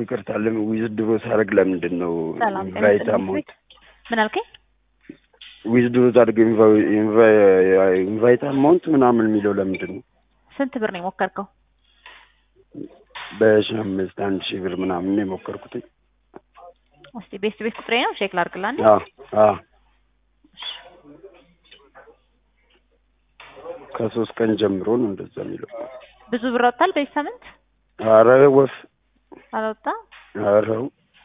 ይቅርታ ለምን ዊዝድሮ ሳደርግ ለምንድን ነው ሰላም ጤና ኢንቫይት ይስጥልኝ። አማውንት ምን አልከኝ? ዊዝድሮ ሳደርግ ኢንቫይት አማውንት ምናምን የሚለው ለምንድን ነው? ስንት ብር ነው የሞከርከው? በሺህ አምስት አንድ ሺህ ብር ምናምን ነው የሞከርኩት። እስቲ ቤስት ቤት ቁጥሬ ነው ቼክ ላድርግልህ አንዴ። አዎ አዎ ከሶስት ቀን ጀምሮ ነው እንደዛ የሚለው። ብዙ ብር ወጥቷል በዚህ ሳምንት ኧረ ወፍ አልወጣም? ኧረው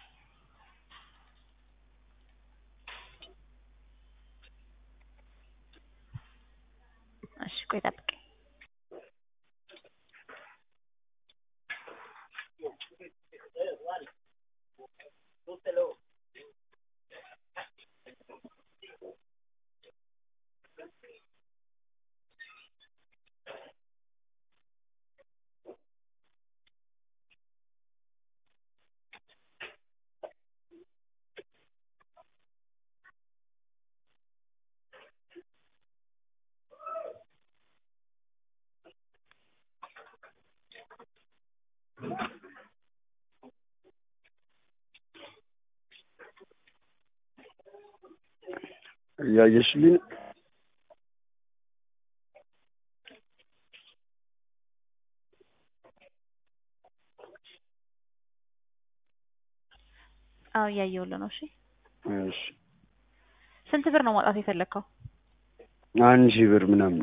እሺ ቆይ ጠብቀኝ። እያየሽልኝ ነው? አዎ እያየሁልህ ነው። እሺ እሺ ስንት ብር ነው ማውጣት የፈለግከው? አንድ ሺህ ብር ምናምን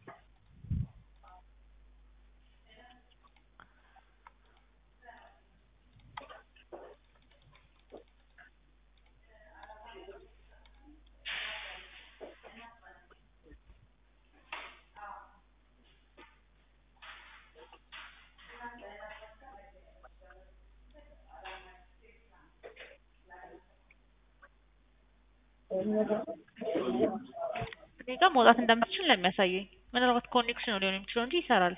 እኔ ጋር መውጣት እንደምትችል ነው የሚያሳየኝ። ምናልባት ኮኔክሽን ሊሆን የሚችለው እንጂ ይሰራል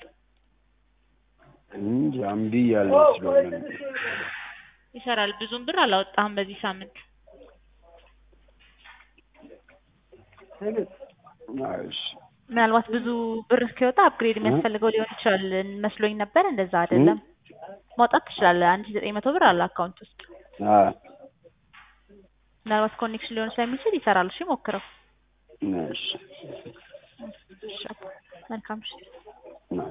እንጂ እምቢ እያለ ስለሆነ ነው። ይሰራል። ብዙም ብር አላወጣህም በዚህ ሳምንት። አዎ፣ እሺ ምናልባት ብዙ ብር እስኪወጣ አፕግሬድ የሚያስፈልገው ሊሆን ይችላል መስሎኝ ነበር። እንደዛ አይደለም። ማውጣት ትችላለህ። አንድ ሺህ ዘጠኝ መቶ ብር አለ አካውንት ውስጥ። አዎ ምናልባት ኮኔክሽን ሊሆን ስለሚችል ይሰራል። እሺ ሞክረው። እሺ እሺ መልካም እሺ